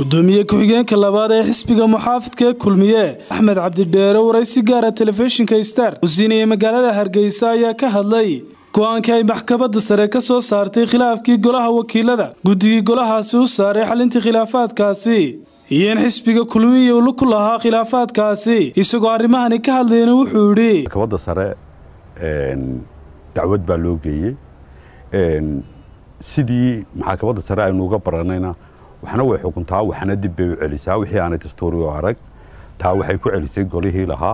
gudoomiye ku-xigeenka labaad ee xisbiga muxaafidka ee kulmiye axmed cabdidheere waraysi gaara telefishinka star uu siinayay magaalada hargeysa ayaa ka hadlay go-aankii ay maxkamadda sare ka soo saartay khilaafkii golaha wakiilada guddigii golahaasi u saaray xalintii khilaafaadkaasi iyo in xisbiga kulmiye uu ku lahaa khilaafaadkaasi isagoo arrimahani ka hadlayna wuxuu yidhi maxkamadda sare dacwad baa loo geeyey sidii maxkamadda sare aynu uga baranayna waxna way xukuntaa waxna dib bay u celisaa wixii aanay dastuuri u arag taa waxay ku celisay golihii lahaa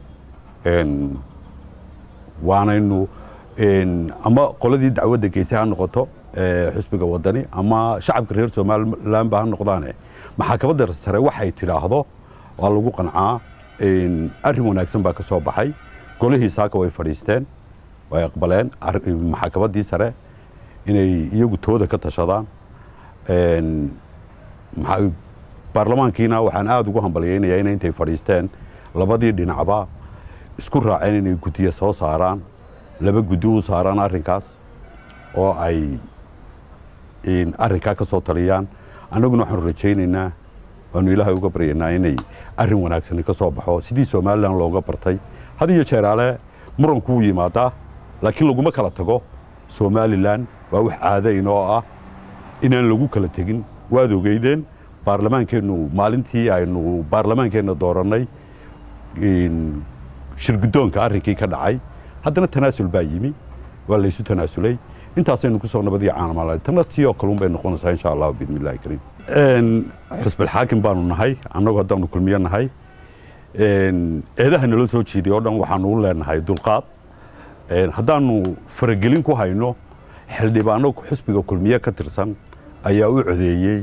waanaynu ama qoladii dacwadda geysay ha noqoto xisbiga wadani ama shacabka reer somalilan ba ha noqdaane maxkamadda sare waxay tidhaahdo waa lagu qancaa arrin wanaagsan baa ka soo baxay golihii saaka way fadhiisteen way aqbaleen maxkamaddii sare inay iyagu tooda ka tashadaan baarlamaankiina waxaan aada ugu hambalyaynayaa ina intay fadhiisteen labadii dhinacba isku raaceen inay guddiye soo saaraan laba guddi u saaraan arrinkaas oo ay arrinkaa ka soo taliyaan annaguna waxaanu rajaynaynaa waanu ilaahay uga baryaynaa inay arrin wanaagsani ka soo baxo sidii somalilan looga bartay had iyo jeeraale muranku wuu yimaadaa laakiin laguma kala tago somalilan waa wax caadayn oo ah inaan lagu kala tegin waad ogeydeen baarlamaankeennu maalintii aynu baarlamaankeenna doorannay shirguddoonka arrinkii ka dhacay haddana tanaasul baa yimi waa laysu tanaasulay intaasaynu kusoo nabadii caanamaalay tanna sidoo kalun bay noqonaysaa insha allah biidni illahi kariim xusbilxaakim baanu nahay annagu haddaanu kulmiyo nahay eedaha nala soo jiiday oo dhan waxaanu u leenahay dulqaad haddaanu faragelin ku hayno xildhibaano xusbiga kulmiye ka tirsan ayaa u codeeyey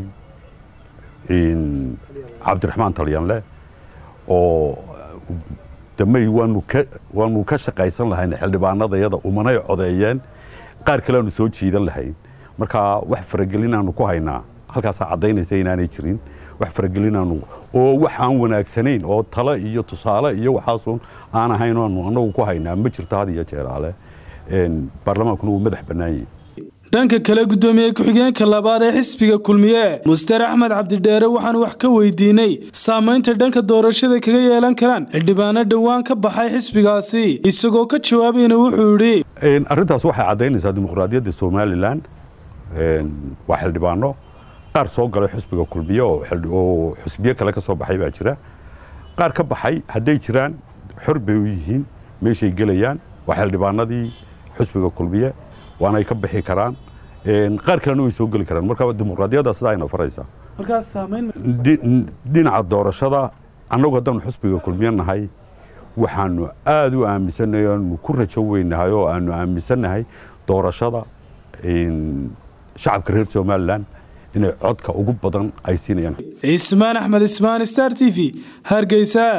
cabdiraxmaan talyanle oo damey waanu ka shaqaysan lahayn xildhibaanada yada umanay codeeyeen qaar kale aanu soo jiidan lahayn marka wax faragelinaanu ku haynaa halkaasaa caddaynaysa inaanay jirin wax faragelinaanu oo wax aan wanaagsanayn oo tale iyo tusaale iyo waxaasun aan ahayn aanu annagu ku haynaa ma jirto had iyo jeeraale baarlamaankuna wuu madax bannaanyay dhanka kale gudoomiye ku-xigeenka labaad ee xisbiga kulmiye muster axmed cabdidheere waxaanu wax ka weydiinay saamaynta dhanka doorashada kaga yeelan karaan xildhibaano dhowaan ka baxay xisbigaasi isagoo ka jawaabayna wuxuu yidhi arrintaas waxay caddaynaysaa dimuqraadiyadda somalilan waa xildhibaano qaar soo galay xisbiga kulmiye oo xusbiye kale ka soo baxay baa jira qaar ka baxay hadday jiraan xor bay u yihiin meeshay gelayaan waa xildhibaanadii xusbiga kulmiye waanay ka bixi karaan qaar kalena way soo geli karaan marka dimuqraadiyadda sidaa ayna faraysaa dhinaca doorashada annagu haddaanu xusbiga kulmiye nahay waxaanu aada u aaminsannahay aanu ku rajo weynahay oo aanu aaminsannahay doorashada shacabka reer somalilan inay codka ugu badan ay siinayaan cismaan axmed ismaan star t v hargeysa